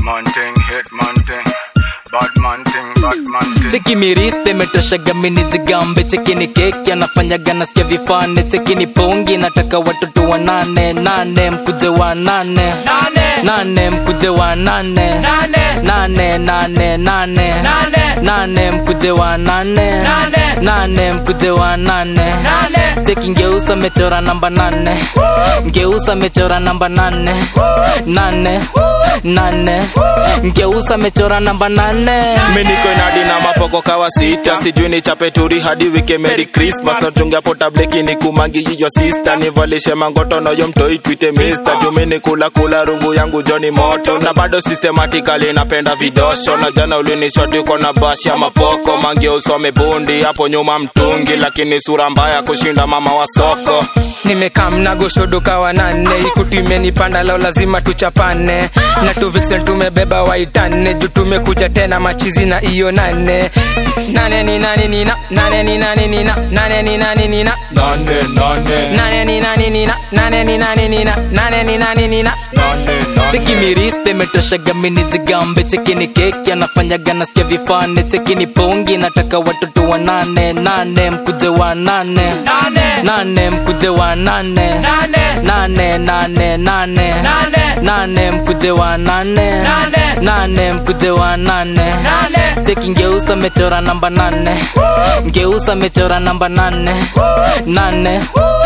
man thing, hit man thing. Bad man thing, bad man thing. cheki miriste imetoshaga mini jigambe cheki ni keki anafanyaga nasikia vifane cheki ni pongi nataka watoto wa nane nane mkuje wa nane nane mkuje wa nane nane nane nane nane mkuje wa nane nane mkuje wa nane cheki ngeusa mechora namba nane ngeusa mechora namba nane nane nane ngeusa mechora namba nane miniko inadi na mapoko kawa sita sijui ni chapeturi hadi wike merry christmas natunga potableki ni kumangi yiyo sista nivalishe mangoto noyo mtoi twite mister jumini kula kula rungu yangu joni moto na bado systematically napenda vidosho na jana ulinishoti uko na bashi ya mapoko mangi usome bundi hapo nyuma mtungi lakini sura mbaya kushinda mama wa soko nimekaa mnagoshodoka wanane ikutu imenipanda leo lazima tuchapane na tu vixen tumebeba waitane juu tumekuja tena machizi na iyo nane nane ni nane ni na nane ni nane ni na nane ni nane ni na nane nane nane ni nane ni na nane ni nane ni na nane ni nane ni na cheki miriste imetoshaga mini jigambe cheki ni keki anafanyaga nasikia vifane cheki ni pongi nataka watoto wa nane nane mkuje wa nane nane mkuje wa nane nane nane nane nane mkuje wa nane nane mkuje wa nane cheki ngeusa mechora namba nane ngeusa mechora namba nane nane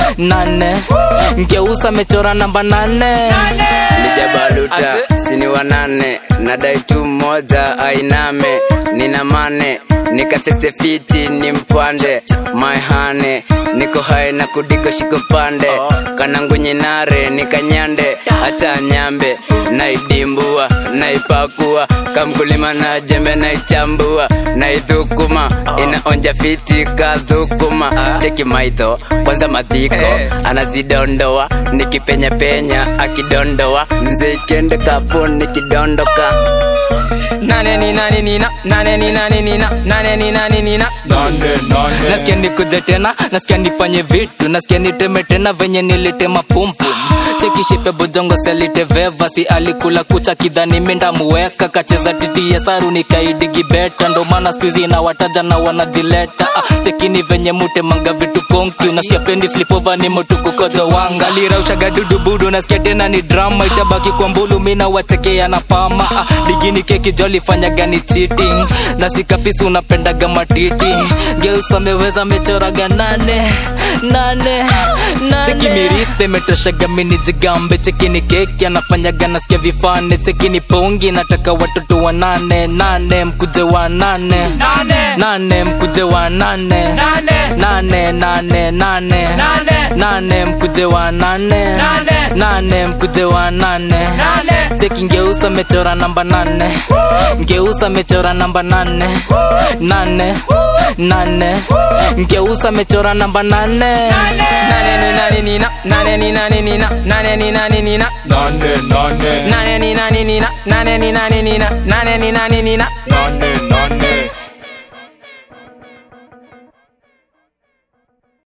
nane ngeusa mechora namba nane lijabaluta sini wanane nadai tu moja ainame nina mane nikasese fiti ni mpande maihane niko hai na kudiko shiko pande kanangunyinare nikanyande acha nyambe naidimbua naipakua kamkulima na jembe naichambua naidhukuma inaonja fiti kadhukuma cheki maidho kwanza madhiko anazidondoa nikipenyapenya akidondoa mzee kende kapo nikidondoka nane ni nane ni na nane ni nane ni na nane ni nane ni na nane nane nasikia nikuje tena nasikia nifanye vitu nasikia niteme tena venye nilitema pumpum chekishipe bojongo selite veva si alikula kucha kidhani mindamuweka kacheza titie saru nikaidigi beta ndo maana skuizi na wataja na wanajileta ah, chekini venye mutemanga vitu konki unasikia pendi slipova ni motukukojo wanga liraushaga dudubudu nasikia tena ni drama itabaki kwa mbulu mina wachekea na pama ah, digini keki joli fanyaga ni cheating na sikapisi unapendaga matiti geusa ameweza mechoraga nane nane nane cheki miriste imetoshaga mini jigambe cheki ni keki anafanyaga nasikia vifane cheki ni pongi nataka watoto wa nane nane mkuje wa nane nane mkuje wa nane nane nane nane nane mkuje wa nane nane mkuje wa nane cheki ngeusa mechora namba nane ngeusa mechora namba nane nane nane ngeusa mechora namba nane nane ni nane ni na nane ni nane ni na nane ni nane ni na nane nane nane ni nane ni na nane ni nane ni na nane ni nane ni na nane nane